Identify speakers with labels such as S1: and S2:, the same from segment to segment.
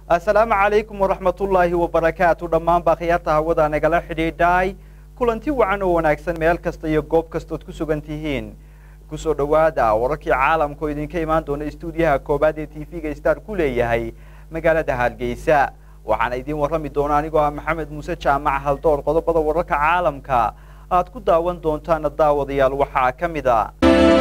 S1: assalaamu calaykum waraxmatullaahi wabarakaatu dhammaanbaa khiyaarta hawada nagala xidhiidhay kulanti wacan oo wanaagsan meel kasta iyo goob kastood ku sugan tihiin kusoo dhowaada wararkii caalamka oo idinka imaan doona istuudiyaha koobaad ee t v-ga star ku leeyahay magaalada hargeysa waxaana idiin warrami doona anigoo ah maxamed muuse jaamac haldoor qodobada wararka caalamka aad ku daawan doontaana daawadayaal waxaa ka mid a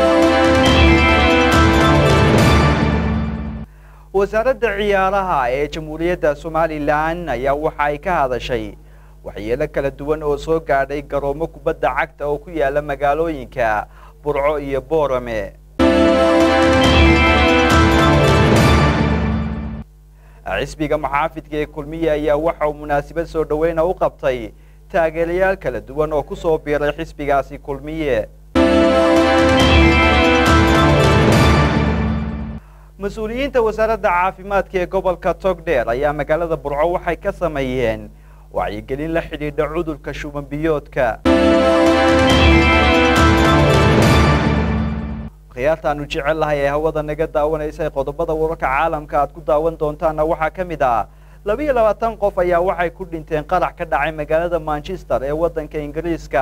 S1: wasaaradda ciyaaraha ee jamhuuriyadda somalilan ayaa waxa ay ka hadashay waxyeelo kala duwan oo soo gaadhay garoomo kubadda cagta oo ku yaala magaalooyinka burco iyo boorame xisbiga muxaafidka ee kulmiye ayaa waxa uu munaasabad soo dhoweyna u qabtay taageerayaal kala duwan oo ku soo biiray xisbigaasi kulmiye mas-uuliyiinta wasaaradda caafimaadka ee gobolka togdheer ayaa magaalada burco waxay ka sameeyeen wacyigelin la xidhiidha cudurka shuban biyoodka khiyaartaanu jecel lahay ee hawada naga daawanaysa ee qodobada wararka caalamka aad ku daawan doontaana waxaa ka mid ah labiiyo labaatan qof ayaa waxay ku dhinteen qarax ka dhacay magaalada manchester ee waddanka ingiriiska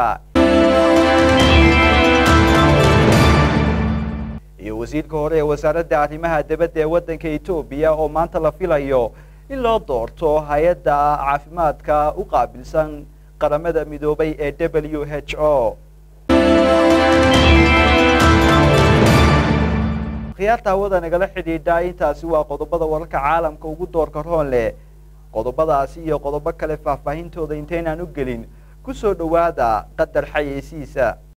S1: iyo wasiirka hore ee wasaaradda arrimaha dibadda ee waddanka etoobiya oo maanta la filayo in loo doorto hay-adda caafimaadka u qaabilsan qaramada midoobay ee w h o khiyaarta hawada nagala xidhiidha intaasi waa qodobada wararka caalamka ugu doorka roon leh qodobadaasi iyo qodobo kale faahfaahintooda intaynaan u gelin ku soo dhowaada qadar xayeysiisa